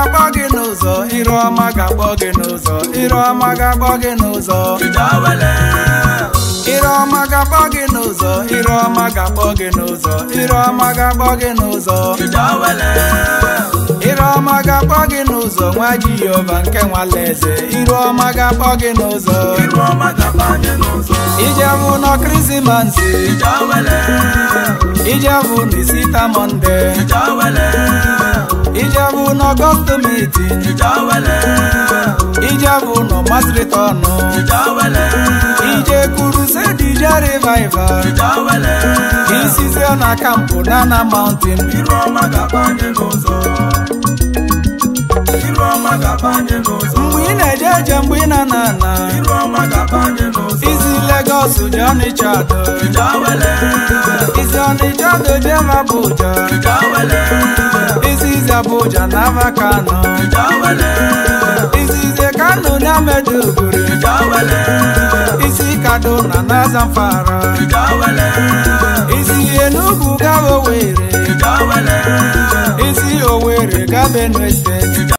ga-akpọ gị n'ụzọ iru ọma ga-akpọ gị n'ụzọ iru ọma ga-akpọ gị n'ụzọ iru ọma ga-akpọ gị n'ụzọ iru ọma ga-akpọ gị n'ụzọ iru ọma ga-akpọ gị n'ụzọ iru ọma ga-akpọ gị n'ụzọ nwa jehova nke nwalaeze iru ọma ga-akpọ gị n'ụzọ ijebu nọ krisimansi ijebu n'isita monde ijebu n'ọgọstụ meeting ijebu nọ masritọnụ ije kurusedi ije revival isizie na kampụ nana mountain mgbe ị na-eje eje mgbe ị na-ana ana izi Lagos je Ọnịcha do izi Ọnịcha do je Abuja izi izi Abuja na ava Kano izi izi Kano na Maiduguri isi Kaduna na Zamfara isi Enugu gaba Owerri isi Owerri gaba Benue State